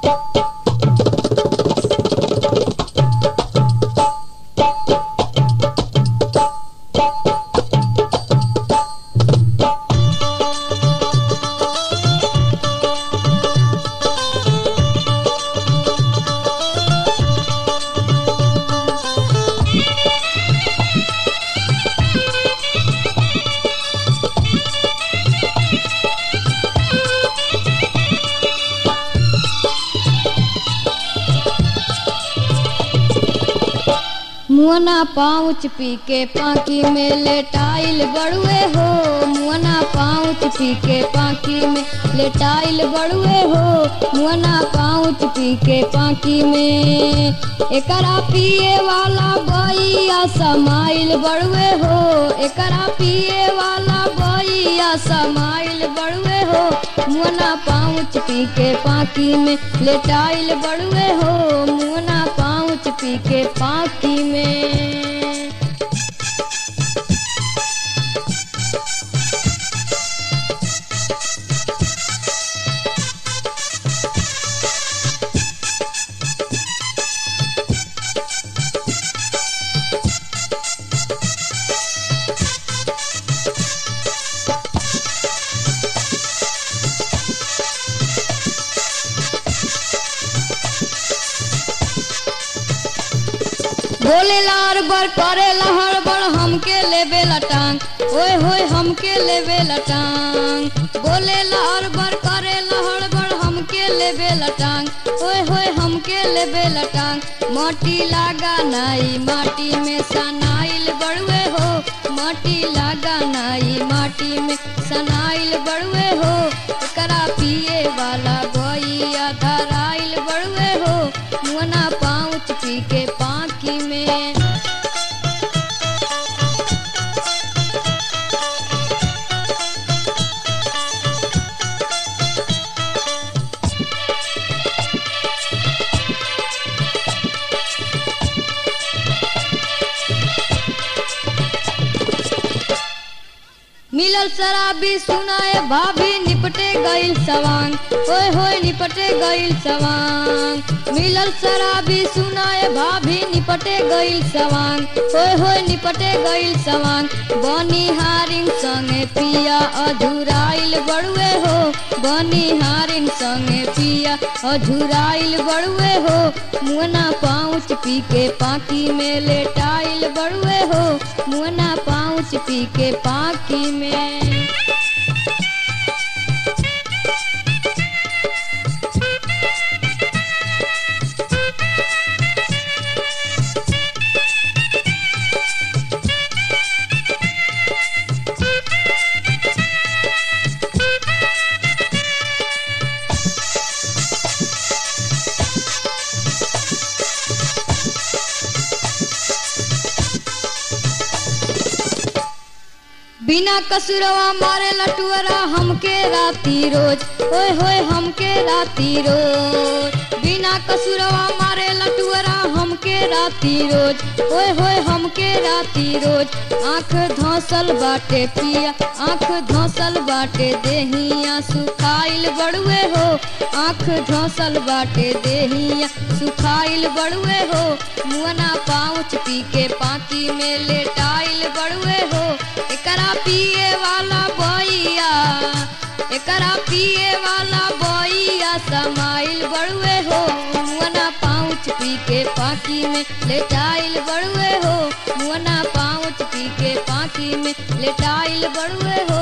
मुअना पाउच पी के पाकी में लेटाइल बड़ुए हो मुअना पाउच पी के पाकी में लेटाइल बड़ुए हो मुअना पाउच पी के पाकी में एकरा पिए वाला बइया समाइल बड़ुए हो एकरा पिए वाला बइया समाइल बड़ुए हो मुअना पाउच पी के पाकी में लेटाइल बड़ुए हो मुअना पाउच पी के पाकी में बोले लार बर करे लहर बर हमके लेबे लटांग ओए होए हमके लेबे लटांग बोले लार बर करे लहर बर हमके लेबे लटांग ओए होए हमके लेबे लटांग माटी लागा नाई माटी में सनाइल बड़ुए हो माटी लागा नाई माटी में सनाइल बड़ुए हो एकरा पिए वाला बइया धराइल बड़ुए हो मुअना पाउच पी के पाकी में मिलल शराबी सुनाए भाभी निपटे गईल सवांग ओए होए निपटे गईल सवांग मिलल शराबी सुनाए भाभी निपटे गईल सवांग ओए होए निपटे गईल सवांग बनी हारिन संगे पिया अधुराइल बड़ुए हो बनी हारिन संगे पिया अधुराइल बड़ुए हो मुअना पाउच पी के पाकी में लेटाइल बड़ुए हो मुअना पाउच पी के पाकी में बिना कसुरवा मारे लटुअरा हमके राती रोज ओए होए हमके राती रोज बिना कसुरवा मारे लटुअरा हमके राती रोज ओए होए हमके राती रोज आंख धौसल बाटे पिया आंख धौसल बाटे देहिया सुखाइल बड़ुए हो आंख धौसल बाटे देहिया सुखाइल बड़ुए हो मुअना पाउच पी के पाकी में लेटाइल बड़ुए हो एकरा पिए वाला बइया एकरा पिए वाला बइया समाइल बड़ुए हो मुअना पाउच पी के पाकी में लेटाइल बड़ुए हो मुअना पाउच पी के पाकी में लेटाइल बड़ुए हो